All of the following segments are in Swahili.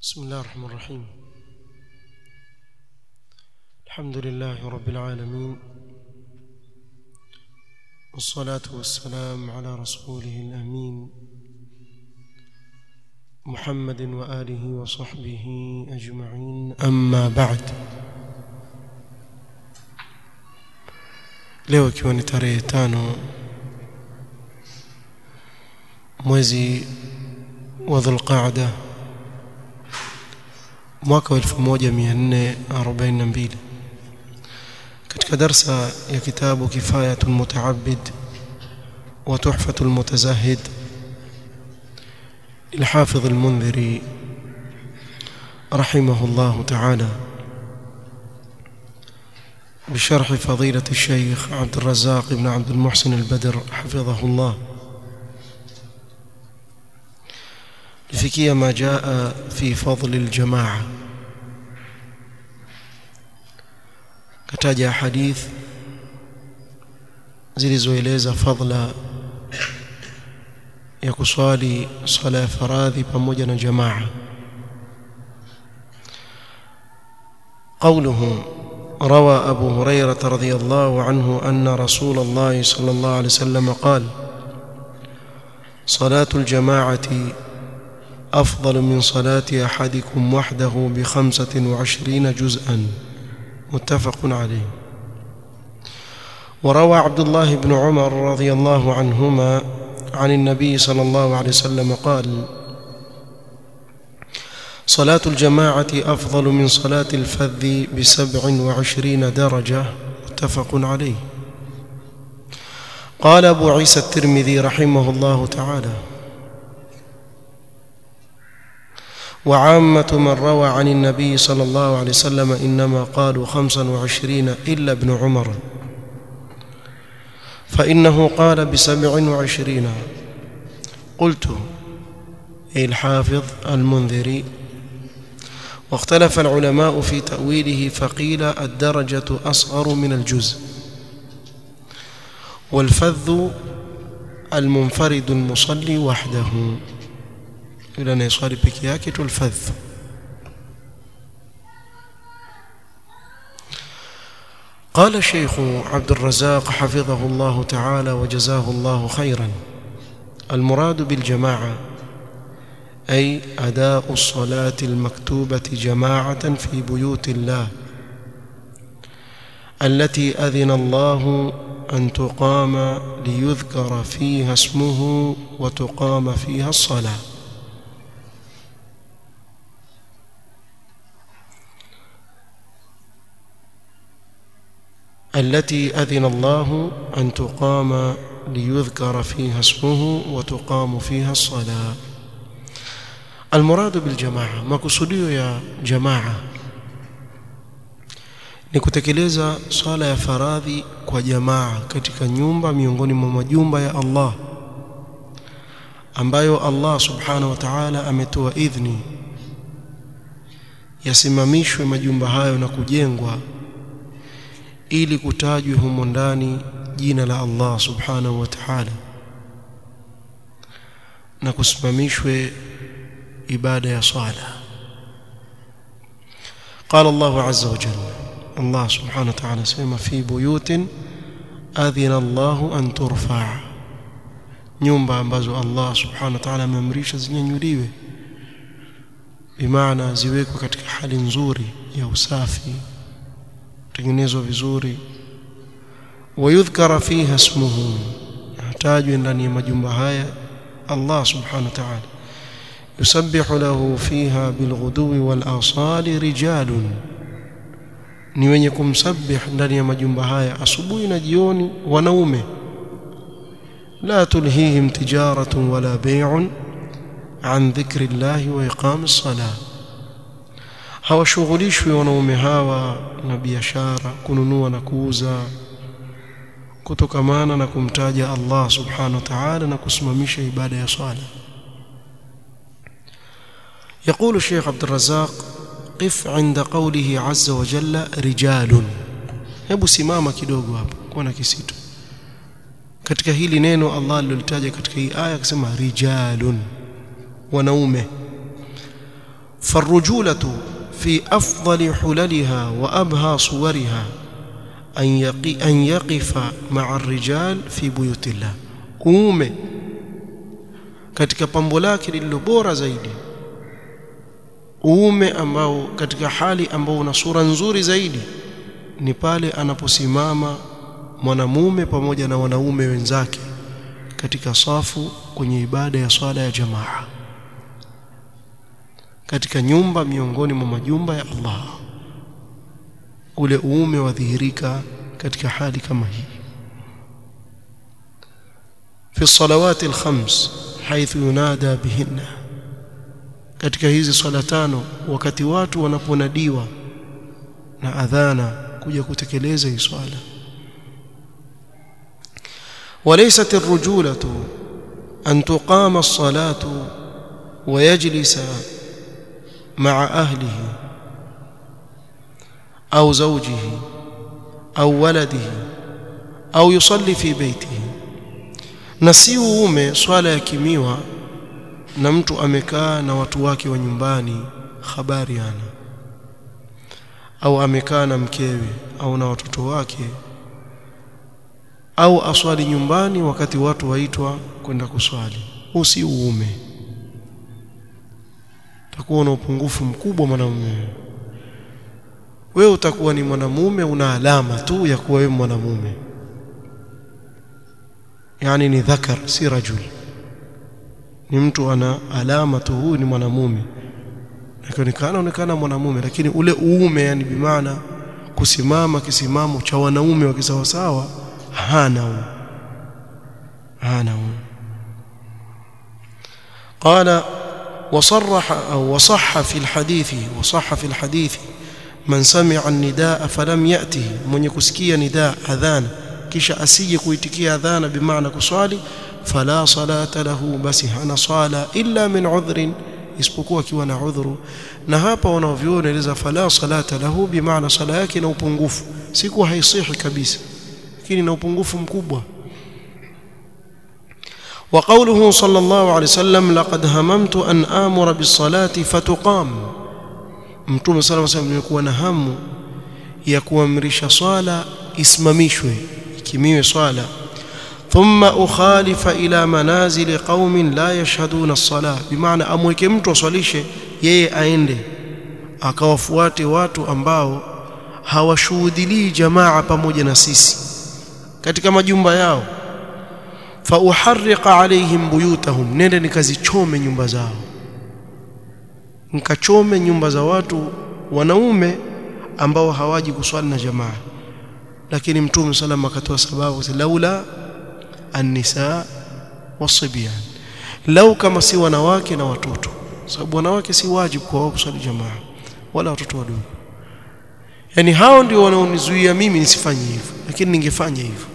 بسم الله الرحمن الرحيم الحمد لله رب العالمين والصلاة والسلام على رسوله الأمين محمد وآله وصحبه أجمعين أما بعد leo ikiwa ni tarehe tano mwezi wa dhulqaada mwaka wa 1442 katika darsa ya kitabu kifayatu lmutaabid wa tuhfatu lmutazahid للحافظ المنذري رحمه الله تعالى بشرح فضيلة الشيخ عبد الرزاق بن عبد المحسن البدر حفظه الله لفكية ما جاء في فضل الجماعة كتاجة حديث zilizoeleza fadla ya kuswali swala ya faradhi pamoja na jamaa قوله روى أبو هريرة رضي الله عنه أن رسول الله صلى الله عليه وسلم قال صلاة الجماعة أفضل من صلاة أحدكم وحده بخمسة وعشرين جزءا متفق عليه وروى عبد الله بن عمر رضي الله عنهما عن النبي صلى الله عليه وسلم قال صلاة الجماعة أفضل من صلاة الفذ بسبع وعشرين درجة متفق عليه قال أبو عيسى الترمذي رحمه الله تعالى وعامة من روى عن النبي صلى الله عليه وسلم إنما قالوا خمسا وعشرين إلا ابن عمر فإنه قال بسبع وعشرين قلت أي الحافظ المنذري واختلف العلماء في تأويله فقيل الدرجة أصغر من الجزء والفذ المنفرد المصلي وحده إلى يصلي بكياكة الفذ قال الشيخ عبد الرزاق حفظه الله تعالى وجزاه الله خيرا المراد بالجماعة أي أداء الصلاة المكتوبة جماعة في بيوت الله التي أذن الله أن تقام ليذكر فيها اسمه وتقام فيها الصلاة التي أذن الله أن تقام ليذكر فيها اسمه وتقام فيها الصلاة المراد بالجماعة makusudio ya jamaa ni kutekeleza swala ya faradhi kwa jamaa katika nyumba miongoni mwa majumba ya Allah ambayo Allah subhanahu wa ta'ala ametoa idhni yasimamishwe majumba hayo na kujengwa ili kutajwe humo ndani jina la Allah subhanahu wa ta'ala na kusimamishwe ibada ya swala قال الله عز وجل الله سبحانه وتعالى سيما في بيوت أذن الله أن ترفع nyumba ambazo Allah subhanahu wa ta'ala ameamrisha zinyanyuliwe bimaana ziwekwe katika hali nzuri ya usafi tengenezwa vizuri wayudhkara fiha ismuhu atajwe ndani ya majumba haya Allah subhanahu wa ta'ala yusabbihu lahu fiha bilghudwi wal asali rijalun ni wenye kumsabih ndani ya majumba haya asubuhi na jioni wanaume la tulhihim tijaratun wala bay'un an dhikri llahi wa iqamis salah hawashughulishwi wanaume hawa na biashara kununua na kuuza kutokamana na kumtaja Allah subhanahu wa ta'ala na kusimamisha ibada ya swala يقول الشيخ عبد الرزاق قف عند قوله عز وجل رجال hebu simama kidogo hapo kuwa na kisito katika hili neno Allah alilolitaja katika hii aya akasema rijalun wanaume فالرجولة في أفضل حللها وأبهى صورها أن, يقي أن يقف مع الرجال في بيوت الله uume katika pambo lake lililo bora zaidi uume ambao katika hali ambao una sura nzuri zaidi ni pale anaposimama mwanamume pamoja na wanaume wenzake katika safu kwenye ibada ya swala ya jamaa katika nyumba miongoni mwa majumba ya Allah ule uume wadhihirika katika hali kama hii في الصلوات الخمس حيث ينادى بهن katika hizi swala tano wakati watu wanaponadiwa na adhana kuja kutekeleza hii swala وليست الرجولة أن تقام الصلاة ويجلس مع أهله أو زوجه أو ولده أو يصلي في بيته na si uume swala yakimiwa na mtu amekaa na watu wake wa nyumbani habari ana au amekaa na mkewe au na watoto wake au aswali nyumbani wakati watu waitwa kwenda kuswali huu si uume utakuwa na upungufu mkubwa mwanamume wewe utakuwa ni mwanamume una alama tu ya kuwa wewe mwanamume yani ni dhakar si rajul ni mtu ana alama tu huyu ni mwanamume akionekana onekana mwanamume lakini ule uume yani bimaana kusimama kisimamo cha wanaume wa kisawasawa hana huyo hana huyo قال وصرح أو وصح في الحديث وصح في الحديث من سمع النداء فلم يأته من يكسكي نداء أذان kisha asije kuitikia adhana bimaana kuswali fala salata lahu basi hana swala illa min udhrin isipokuwa akiwa na udhuru na hapa wanaoviona eleza fala salata lahu bimaana sala yake na upungufu si kuwa haisihi kabisa lakini na upungufu mkubwa وقوله صلى الله عليه وسلم لقد هممت أن آمر بالصلاة فتقام mtume صلى الله عليه وسلم nilikuwa na hamu ya kuamrisha swala isimamishwe ikimiwe swala thumma ukhalifa ila manazili qaumin la yashhaduna as-salah bimaana amweke mtu aswalishe yeye aende akawafuate watu ambao hawashuhudilii jamaa pamoja na sisi katika majumba yao fa uharriqa alaihim buyutahum nende nikazichome nyumba zao nikachome nyumba za watu wanaume ambao hawaji kuswali na jamaa lakini mtume sallam akatoa sababu laula an-nisa wasibyan lau kama si wanawake na watoto sababu wanawake si wajibu kwa wao kuswali jamaa wala watoto wadogo yani hao ndio wanaonizuia mimi nisifanye hivyo lakini ningefanya hivyo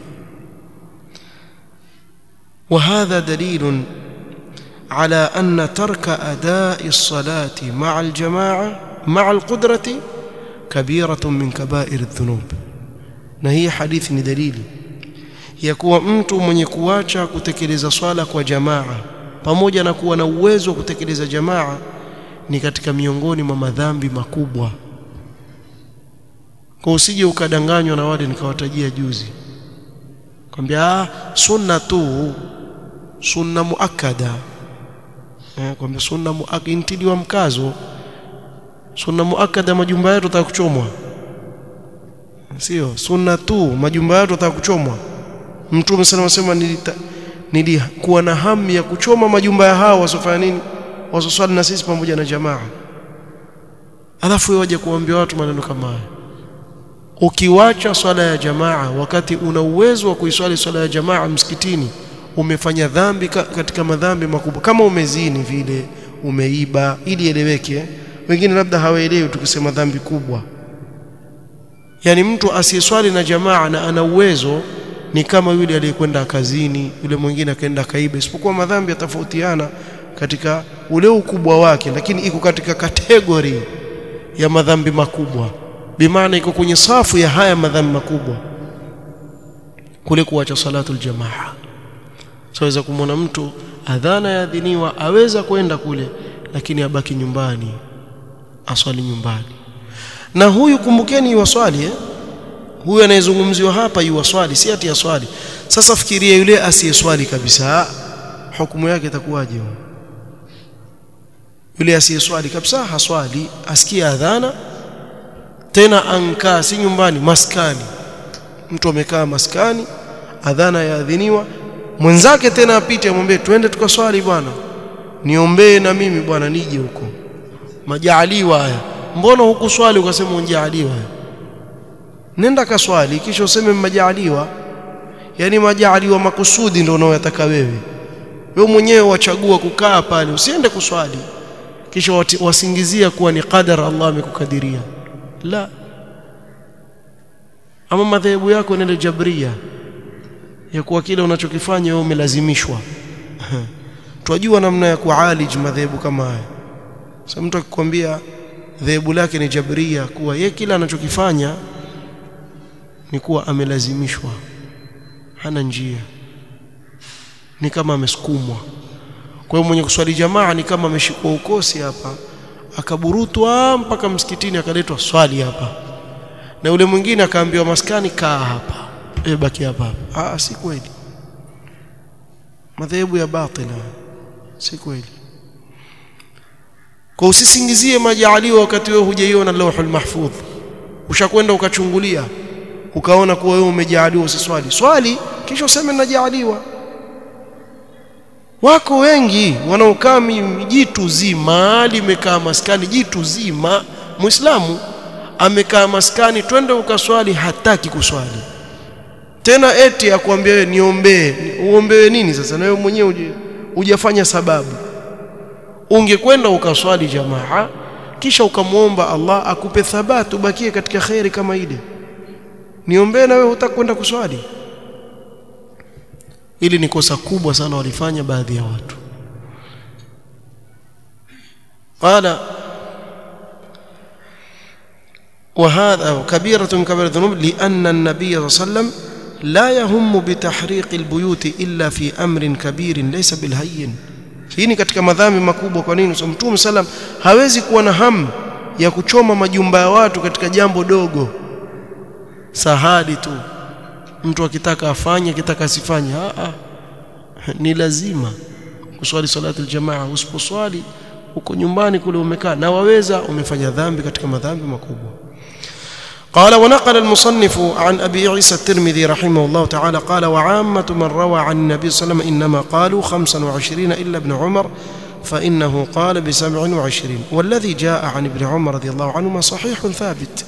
وهذا دليل على أن ترك أداء الصلاة مع الجماعة مع القدرة كبيرة من كبائر الذنوب na hii hadithi ni dalili ya kuwa mtu mwenye kuacha kutekeleza swala kwa jamaa pamoja na kuwa na uwezo wa kutekeleza jamaa ni katika miongoni mwa madhambi makubwa kwa usije ukadanganywa na wale nikawatajia juzi kwambia ah sunna tu sunna muakkada eh kwambia sunna muakkintiliwa mkazo sunna muakkada majumba yetu atakuchomwa sio sunna tu majumba yetu atakuchomwa mtume sana anasema nilita nilikuwa na hamu ya kuchoma majumba ya hao wasofanya nini wasoswali na sisi pamoja na jamaa alafu waje kuambia watu maneno kama haya ukiwacha swala ya jamaa wakati una uwezo wa kuiswali swala ya jamaa msikitini umefanya dhambi katika madhambi makubwa kama umezini vile umeiba ili eleweke wengine labda hawaelewi tukisema dhambi kubwa yani mtu asiyeswali na jamaa na ana uwezo ni kama yule aliyekwenda kazini yule mwingine akaenda kaiba isipokuwa madhambi yatofautiana katika ule ukubwa wake lakini iko katika kategori ya madhambi makubwa bimaana iko kwenye safu ya haya madhambi makubwa kule kuacha salatu aljamaa saweza kumwona mtu adhana yaadhiniwa aweza kwenda kule lakini abaki nyumbani aswali nyumbani na huyu kumbukeni yuwaswali eh? huyu anayezungumziwa hapa yuwaswali si ati aswali sasa fikiria yule asiyeswali kabisa hukumu yake itakuwaje yule asiyeswali kabisa haswali asikia adhana tena ankaa si nyumbani maskani mtu amekaa maskani adhana yaadhiniwa mwenzake tena apite amwambie twende tukaswali bwana niombee na mimi bwana nije huko majaaliwa haya mbona hukuswali ukasema unjaaliwa nenda kaswali kisha useme majaaliwa yani majaaliwa makusudi ndio unaoyataka wewe wewe mwenyewe wachagua kukaa pale usiende kuswali kisha wasingizia kuwa ni qadar Allah amekukadiria la ama madhehebu yako nende jabria ya kuwa kile unachokifanya wewe umelazimishwa twajua namna ya kualij madhehebu kama haya sasa mtu akikwambia dhehebu lake ni jabria kuwa ye kila anachokifanya ni kuwa amelazimishwa hana njia ni kama amesukumwa kwa hiyo mwenye kuswali jamaa ni kama ameshikwa ukosi hapa akaburutwa mpaka msikitini akaletwa swali hapa na yule mwingine akaambiwa maskani kaa hapa e baki hapa hapa ah si kweli madhehebu ya batila si kweli kwa usisingizie majaaliwa wakati wewe hujaiona lauhul mahfudh ushakwenda ukachungulia ukaona kuwa wewe umejaaliwa usiswali swali kisha useme najaaliwa wako wengi wanaokaa jitu zima limekaa maskani jitu zima muislamu amekaa maskani twende ukaswali hataki kuswali tena eti akwambia wewe niombee uombewe nini sasa na wewe mwenyewe hujafanya sababu ungekwenda ukaswali jamaa kisha ukamwomba Allah akupe thabati ubakie katika khairi kama ile niombee na wewe hutakwenda kuswali ili ni kosa kubwa sana walifanya baadhi ya watu qala وهذا كبيرة من كبائر الذنوب لأن النبي صلى الله عليه وسلم لا يهم بتحريق البيوت إلا في أمر كبير ليس بالهين hii ni katika madhambi makubwa kwa nini mtume sallam hawezi kuwa na hamu ya kuchoma majumba ya watu katika jambo dogo sahadi tu mtu akitaka afanye akitaka asifanye a a ni lazima kuswali salatu aljamaa usiposwali uko nyumbani kule umekaa na waweza umefanya dhambi katika madhambi makubwa قال ونقل المصنف عن أبي عيسى الترمذي رحمه الله تعالى قال وعامة من روى عن النبي صلى الله عليه وسلم إنما قالوا خمسا وعشرين إلا ابن عمر فإنه قال بسبع وعشرين والذي جاء عن ابن عمر رضي الله عنهما صحيح ثابت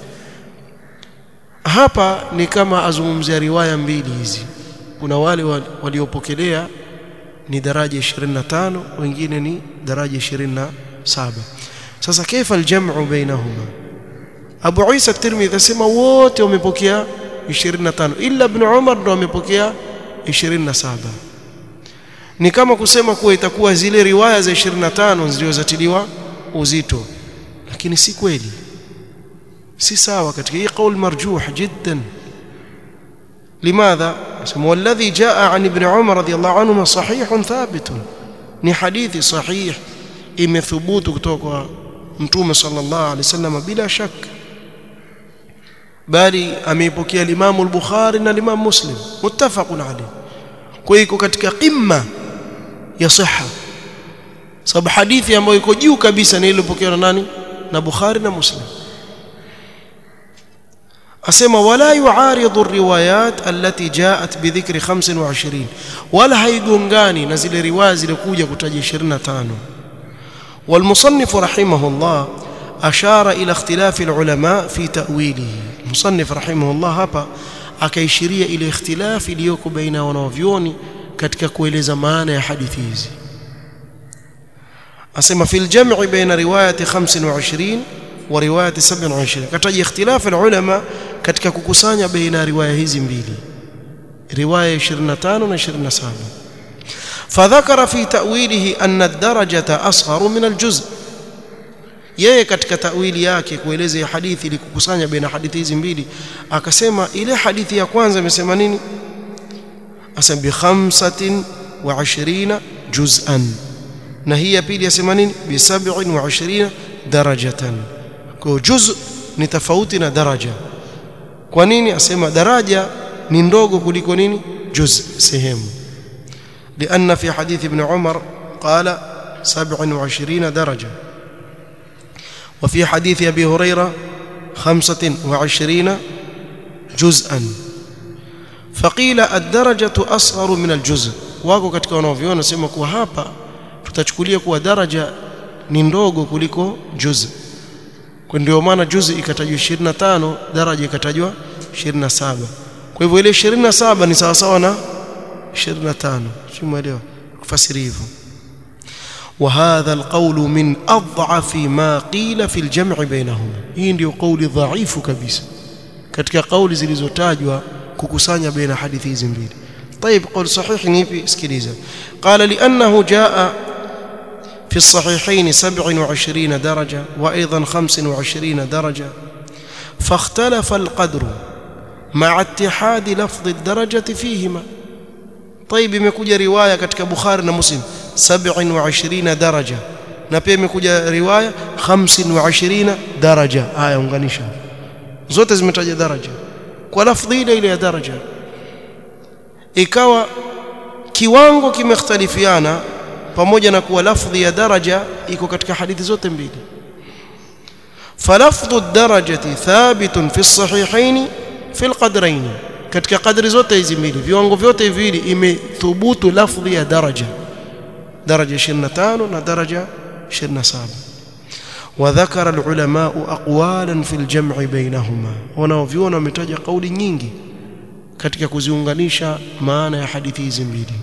hapa ni kama azungumzia riwaya mbili hizi kuna wale waliopokelea ni daraja 25 wengine ni daraja 27 sasa kaifa aljamu bainahuma Abu Isa Tirmidhi asema wote wamepokea 25 ila Ibn Umar ndo amepokea 27 ni kama kusema kuwa itakuwa zile riwaya za 25 zilizotiliwa uzito lakini si kweli si sawa katika hii qaul marjuh jiddan لماذا والذي جاء عن ابن عمر رضي الله عنهما صحيح ثابت ni hadithi sahih imethubutu kutoka mtume sallallahu alaihi wasallam bila shaka bali ameipokea Imam al-Bukhari na Imam Muslim muttafaqun alayh kwa hiyo katika qimma ya sihha sababu hadithi ambayo iko juu kabisa ni ile iliyopokewa na nani na Bukhari na Muslim asema wala yuaridu riwayat allati jaat bidhikri 25 wala haigongani na zile riwaya zilizokuja kutaja 25 والمصنف رحمه الله أشار إلى اختلاف العلماء في تأويله المصنف رحمه الله hapa akaishiria ile ikhtilaf iliyoko baina wanavyoni katika kueleza maana ya hadithi hizi asema fil jam'i baina riwayati 25 wa riwayati 27 kataja ikhtilaf ulama katika kukusanya baina ya riwaya hizi mbili riwaya 25 na 27 فذكر في تأويله أن الدرجة أصغر من الجزء yeye katika tawili yake kueleza hadithi ili kukusanya baina hadithi hizi mbili akasema ile hadithi ya kwanza imesema nini asema bi 25 juz'an na hii ya pili yasema nini bi 27 darajatan kwa juz ni tofauti na daraja kwa nini asema daraja ni ndogo kuliko nini juz sehemu لأن في حديث ابن عمر قال سبع وعشرين درجة وفي حديث أبي هريرة خمسة وعشرين جزءا فقيل الدرجة أصغر من الجزء wako katika wanaoviona sema kuwa hapa tutachukulia kuwa daraja ni ndogo kuliko juz kwa ndio maana juz ikatajwa 25 daraja ikatajwa 27 kwa hivyo ile 27 ni sawa sawa na 25 simuelewa kufasiri hivyo وهذا القول من أضعف ما قيل في الجمع بينهما hii ndio kauli dhaifu kabisa katika kauli zilizotajwa kukusanya baina hadithi hizi mbili طيب قول صحيح نيبي اسكليزا قال لأنه جاء في الصحيحين سبع وعشرين درجة وأيضا خمس وعشرين درجة فاختلف القدر مع اتحاد لفظ الدرجة فيهما طيب imekuja riwaya katika Bukhari na Muslim 27 daraja na pia imekuja riwaya 25 daraja haya unganisha zote zimetaja daraja kwa lafdhi ile ile ya daraja ikawa kiwango kimekhtalifiana pamoja na kuwa lafdhi ya daraja iko katika hadithi zote mbili falafdhu ad-darajati thabitun fi as-sahihayn fi al-qadrayn katika kadri zote hizi mbili viwango vyote viwili imethubutu lafdhi ya daraja daraja 25 na daraja 27 وذكر العلماء اقوالا في الجمع بينهما wanaoviona wametaja kauli nyingi katika kuziunganisha maana ya hadithi hizi mbili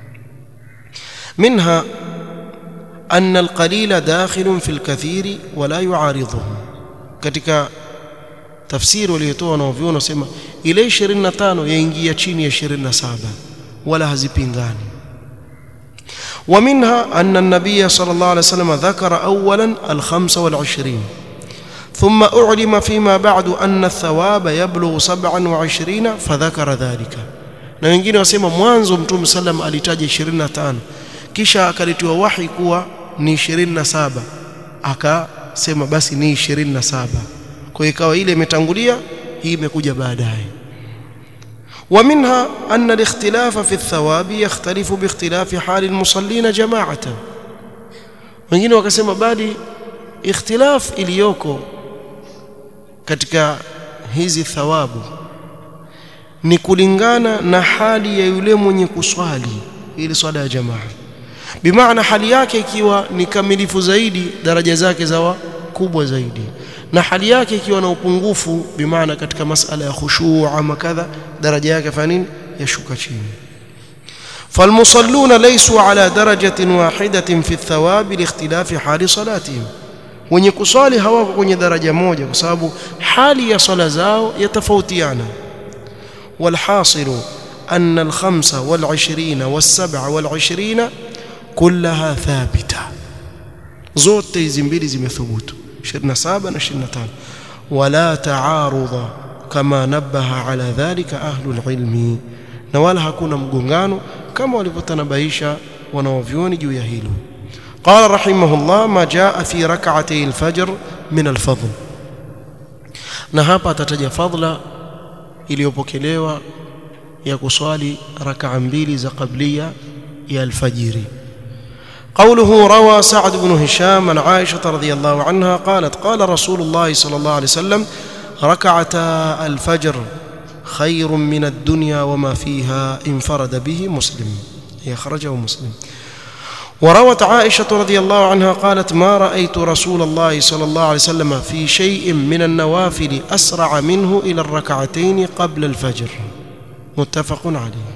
منها أن القليل داخل في الكثير ولا يعارضه katika tafsiri waliotoa wanaoviona wasema ile 25 yaingia chini ya 27 wala hazipingani ومنها أن النبي صلى الله عليه وسلم ذكر أولا الخمس والعشرين ثم أعلم فيما بعد أن الثواب يبلغ سبعا وعشرين فذكر ذلك na wengine wasema mwanzo mtume sallam alitaja 25 kisha akalitiwa wahi kuwa ni 27 akasema basi ni 27 kwa ikawa ile imetangulia hii imekuja baadaye ومنها أن الاختلاف في الثواب يختلف باختلاف حال المصلين جماعة wengine wakasema bali ikhtilaf iliyoko katika hizi thawabu ni kulingana na hali ya yule mwenye kuswali ili swala ya jamaa bimaana hali yake ikiwa ni kamilifu zaidi daraja zake zawa kubwa zaidi na hali yake ikiwa na upungufu bimaana katika masala ya khushu' ama kadha daraja yake fanya nini yashuka chini فالمصلون ليسوا على درجة واحدة في الثواب لاختلاف حال صلاتهم wenye kuswali hawako kwenye daraja moja kwa sababu hali ya swala zao yatofautiana والحاصل أن الخمسة والعشرين والسبع والعشرين كلها ثابتة zote hizi mbili zimethubutu 27 na 25 wala taarudha kama nabaha ala dhalika ahlul ilmi na wala hakuna mgongano kama walivyotanabaisha wanaovyoni juu ya hilo قال رحمه الله ما جاء في ركعتي الفجر من الفضل na hapa atataja fadla iliyopokelewa ya kuswali rak'a mbili za qablia ya alfajiri قوله روى سعد بن هشام عن عائشة رضي الله عنها قالت قال رسول الله صلى الله عليه وسلم ركعتا الفجر خير من الدنيا وما فيها انفرد به مسلم هي خرجه مسلم وروت عائشة رضي الله عنها قالت ما رأيت رسول الله صلى الله عليه وسلم في شيء من النوافل أسرع منه إلى الركعتين قبل الفجر متفق عليه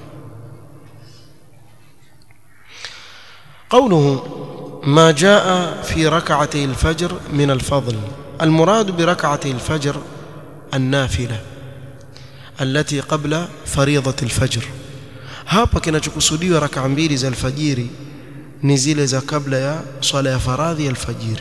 قوله ما جاء في ركعتي الفجر من الفضل المراد بركعتي الفجر النافلة التي قبل فريضة الفجر hapa kinachokusudiwa raka mbili za alfajiri ni zile za kabla ya swala ya faradhi ya alfajiri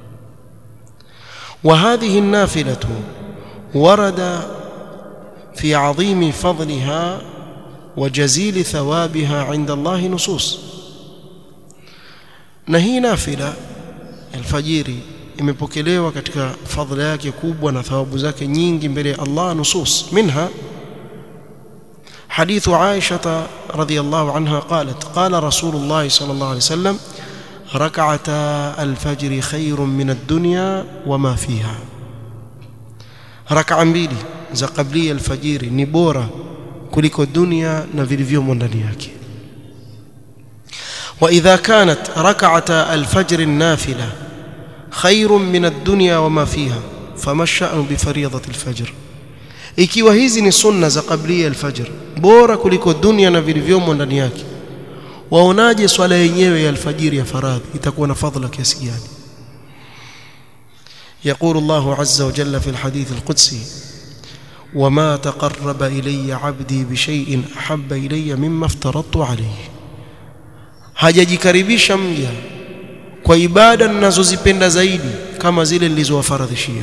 وهذه النافلة ورد في عظيم فضلها وجزيل ثوابها عند الله نصوص na hii nafila alfajiri imepokelewa katika fadhila yake kubwa na thawabu zake nyingi mbele ya Allah nusus minha حديث عائشة رضي الله عنها قالت قال رسول الله صلى الله عليه وسلم ركعتا الفجر خير من الدنيا وما فيها ركعة mbili za qabli alfajiri ni bora kuliko dunia na vilivyomo ndani yake واذا كانت ركعتا الفجر النافله خير من الدنيا وما فيها فما الشأن بفريضة الفجر ikiwa hizi ni sunna za qablia alfajr bora kuliko dunia na vilivyomo ndani yake waonaje swala yenyewe ya alfajiri ya faradhi itakuwa na fadhila kiasi gani يقول الله عز وجل في الحديث القدسي وما تقرب إلي عبدي بشيء أحب إلي مما افترضت عليه hajajikaribisha mja kwa ibada ninazozipenda zaidi kama zile nilizowafaradhishia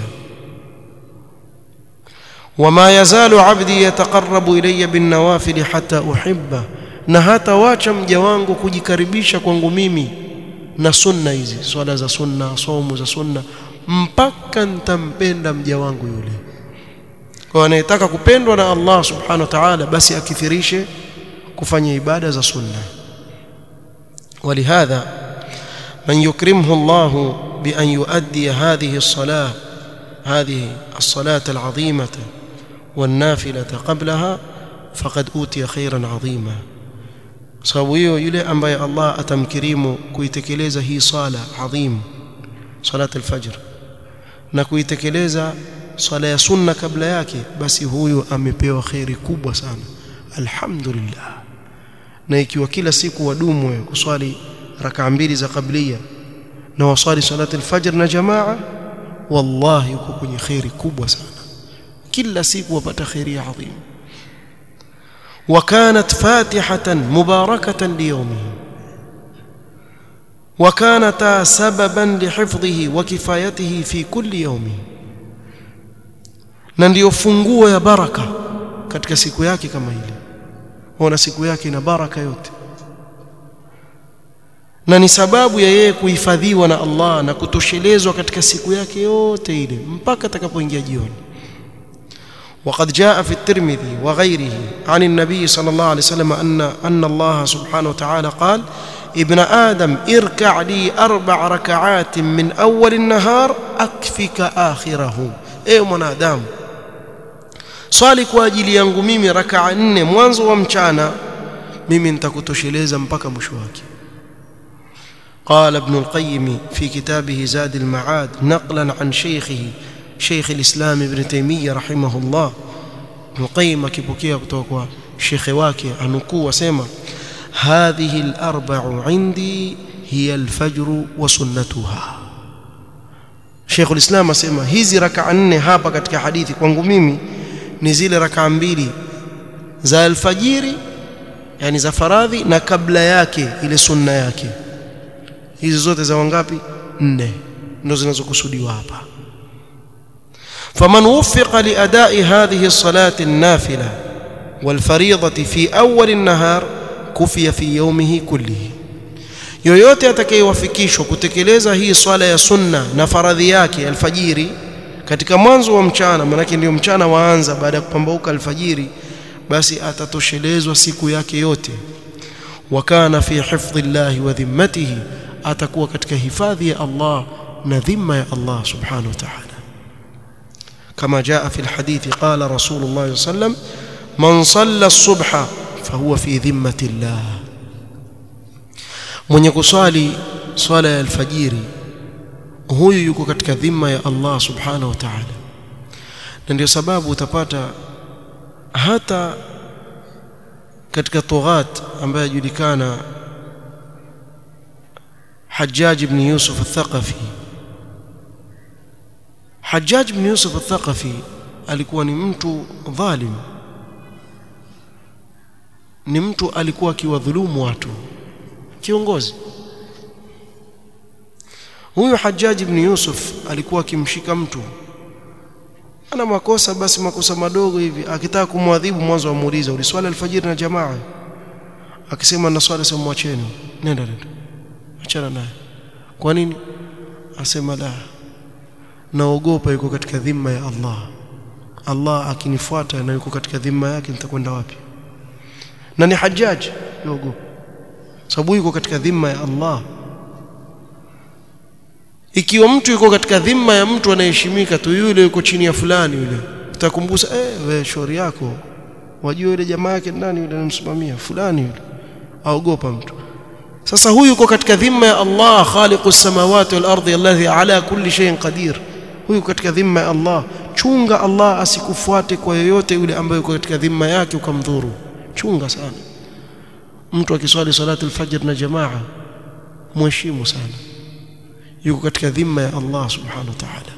وما يزال عبدي يتقرب إلي بالنوافل حتى أحبه na hata wacha mja wangu kujikaribisha kwangu mimi na sunna hizi swala za sunna somo za sunna mpaka nitampenda mja wangu yule kwa anayetaka kupendwa na Allah subhanahu wa ta'ala basi akithirishe kufanya ibada za sunna ولهذا من يكرمه الله بأن يؤدي هذه الصلاة هذه الصلاة العظيمة والنافلة قبلها فقد أوتي خيرا عظيما sababu hiyo yule ambaye Allah atamkirimu kuitekeleza hii sala adhim salat alfajr na kuitekeleza swala ya sunna kabla yake basi huyu amepewa khairi kubwa sana alhamdulillah na ikiwa kila siku wadumu kuswali rakaa mbili za kablia na waswali salat alfajr na jamaa wallahi uko kwenye khairi kubwa sana kila siku wapata khairi adhim وكانت فاتحة مباركة ليومه وكانتا سببا لحفظه وكفايته في كل يوم na ndio funguo ya baraka katika siku yake kama ile ona siku yake ina baraka yote na ni sababu ya yeye kuhifadhiwa na Allah na kutoshelezwa katika siku yake yote ile mpaka atakapoingia jioni وقد جاء في الترمذي وغيره عن النبي صلى الله عليه وسلم أن أن الله سبحانه وتعالى قال ابن آدم اركع لي أربع ركعات من أول النهار أكفك آخره إيه من آدم swali kwa ajili yangu mimi rakaa nne mwanzo wa mchana mimi nitakutosheleza mpaka mwisho wake قال ابن القيم في كتابه زاد المعاد نقلا عن شيخه شيخ الإسلام ابن تيمية رحمه الله ابن القيم akipokea kutoka kwa shekhe wake anukuu asema هذه الأربع عندي هي الفجر وسنتها Sheikh ulislam asema hizi raka nne hapa katika hadithi kwangu mimi ni zile raka mbili za alfajiri yani za faradhi na kabla yake ile sunna yake hizi zote za wangapi nne ndio zinazokusudiwa hapa فمن وفق لأداء هذه الصلاة النافلة والفريضة في أول النهار كفي في يومه كله yoyote atakayewafikishwa kutekeleza hii swala ya sunna na faradhi yake alfajiri katika mwanzo wa mchana manake ndio mchana waanza baada ya kupambauka alfajiri basi atatoshelezwa siku yake yote wakana fi hifdhi llahi wa dhimmatihi atakuwa katika hifadhi ya Allah na dhima ya Allah subhanahu wa ta'ala كما جاء في الحديث قال رسول الله صلى الله عليه وسلم من صلى الصبح فهو في ذمة الله mwenye kuswali swala ya alfajiri huyu yuko katika dhima ya Allah subhanahu wa ta'ala na ndio sababu utapata hata katika tughat ambaye ajulikana Hajjaj ibn Yusuf al-Thaqafi Hajjaj ibn Yusuf al-Thaqafi alikuwa ni mtu dhalim ni mtu alikuwa akiwadhulumu watu kiongozi huyu Hajjaj ibn Yusuf alikuwa akimshika mtu ana makosa basi makosa madogo hivi akitaka kumwadhibu mwanzo amuuliza uliswali alfajiri na jamaa akisema na swala sema mwacheni nenda nenda achana naye kwa nini asema la naogopa yuko katika dhima ya Allah Allah akinifuata na yuko katika dhima yake nitakwenda wapi na ni hajaji naogopa sababu yuko katika dhima ya Allah ikiwa mtu yuko katika dhima ya mtu anayeheshimika tu yule yuko chini ya fulani yule utakumbusa eh wewe shauri yako wajua yule jamaa yake nani yule anamsimamia fulani yule aogopa mtu sasa huyu yuko katika dhima ya Allah khaliqu samawati wal ardi alladhi ala kulli shay'in qadir huyu katika dhima ya Allah chunga Allah asikufuate kwa yoyote yule ambaye yuko katika dhima yake ukamdhuru chunga sana mtu akiswali salatu al-fajr na jamaa mheshimu sana yuko katika dhima ya Allah subhanahu wa ta'ala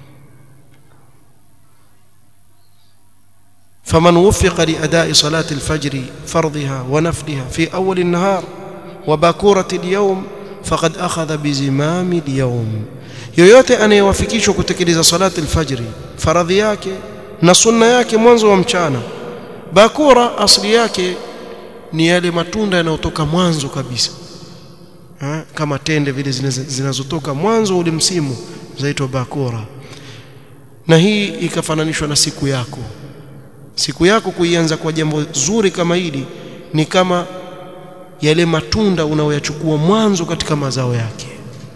فمن وفق لأداء صلاة الفجر فرضها ونفلها في أول النهار وباكورة اليوم فقد أخذ بزمام اليوم yoyote anayewafikishwa kutekeleza salati alfajri faradhi yake na sunna yake mwanzo wa mchana bakura asli yake ni yale matunda yanayotoka mwanzo kabisa ha? kama tende vile zinazotoka mwanzo ule msimu zaitwa bakura na hii ikafananishwa na siku yako siku yako kuianza kwa jambo zuri kama hili ni kama yale matunda unaoyachukua mwanzo katika mazao yake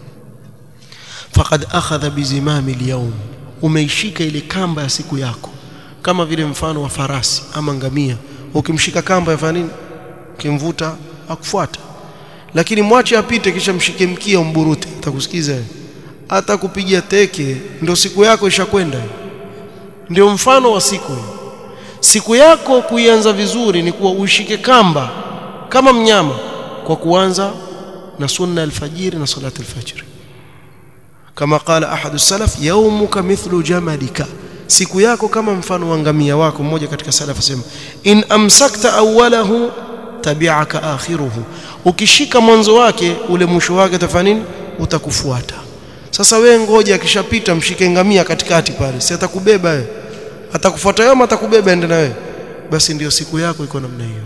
faqad akhadha bizimami alyawm umeishika ile kamba ya siku yako kama vile mfano wa farasi ama ngamia ukimshika kamba yafanya nini ukimvuta akufuata lakini mwache apite kisha mshike mkia umburute atakusikiza hata kupigia teke ndio siku yako ishakwenda ndio mfano wa siku siku yako kuianza vizuri ni kuwa uishike kamba kama mnyama kwa kuanza na sunna alfajiri na salati alfajiri kama qala ahadu salaf yawmuka mithlu jamalika siku yako kama mfano wa ngamia wako mmoja katika salaf asema in amsakta awwalahu tabi'aka akhiruhu ukishika mwanzo wake ule mwisho wake utafanya nini utakufuata sasa we ngoja akishapita mshike ngamia katikati pale si atakubeba wewe atakufuata yeye atakubeba ende na wewe basi ndiyo siku yako iko namna hiyo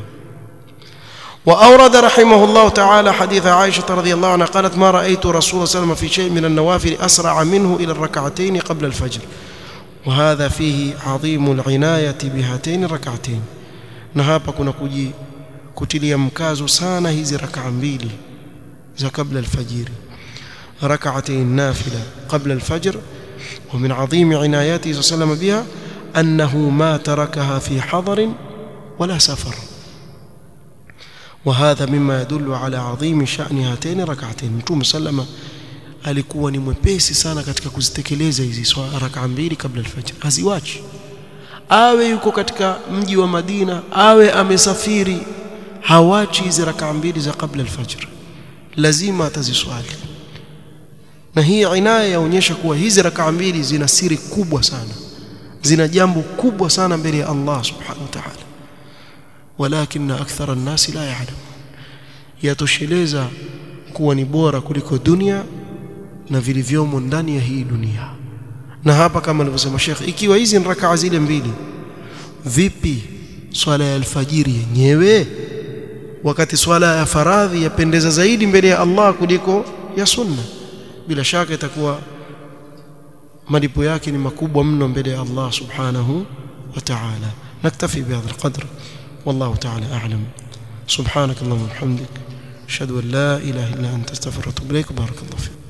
وأورد رحمه الله تعالى حديث عائشة رضي الله عنها قالت ما رأيت رسول الله صلى الله عليه وسلم في شيء من النوافل أسرع منه إلى الركعتين قبل الفجر وهذا فيه عظيم العناية بهاتين الركعتين نهابا كنا كجي kutilia mkazo sana hizi rakaa mbili za kabla alfajiri ركعتين نافلة قبل الفجر ومن عظيم عناياته صلى الله عليه وسلم بها أنه ما تركها في حضر ولا سفر وهذا مما يدل على عظيم شأن هاتين ركعتين متوم سلم alikuwa ni mwepesi sana katika kuzitekeleza hizi rakaa mbili kabla alfajr haziwachi awe yuko katika mji wa Madina awe amesafiri hawachi hizi rakaa mbili za kabla alfajr lazima ataziswali na hii inaya yaonyesha kuwa hizi rakaa mbili zina siri kubwa sana zina jambo kubwa sana mbele ya Allah subhanahu wa ta'ala walakin akthara an-nasi la ya'lam yatosheleza kuwa ni bora kuliko dunia na vilivyomo ndani ya hii dunia na hapa kama alivyosema Sheikh ikiwa hizi ni rakaa zile mbili vipi swala ya alfajiri yenyewe wakati swala ya faradhi yapendeza zaidi mbele ya Allah kuliko ya sunna bila shaka itakuwa malipo yake ni makubwa mno mbele ya Allah subhanahu wa ta'ala naktafi bihadha alqadr wallahu ta'ala a'lam subhanak allahumma wa bihamdik ashhadu an la ilaha illa anta astaghfiruka wa atubu ilaik barakallahu fik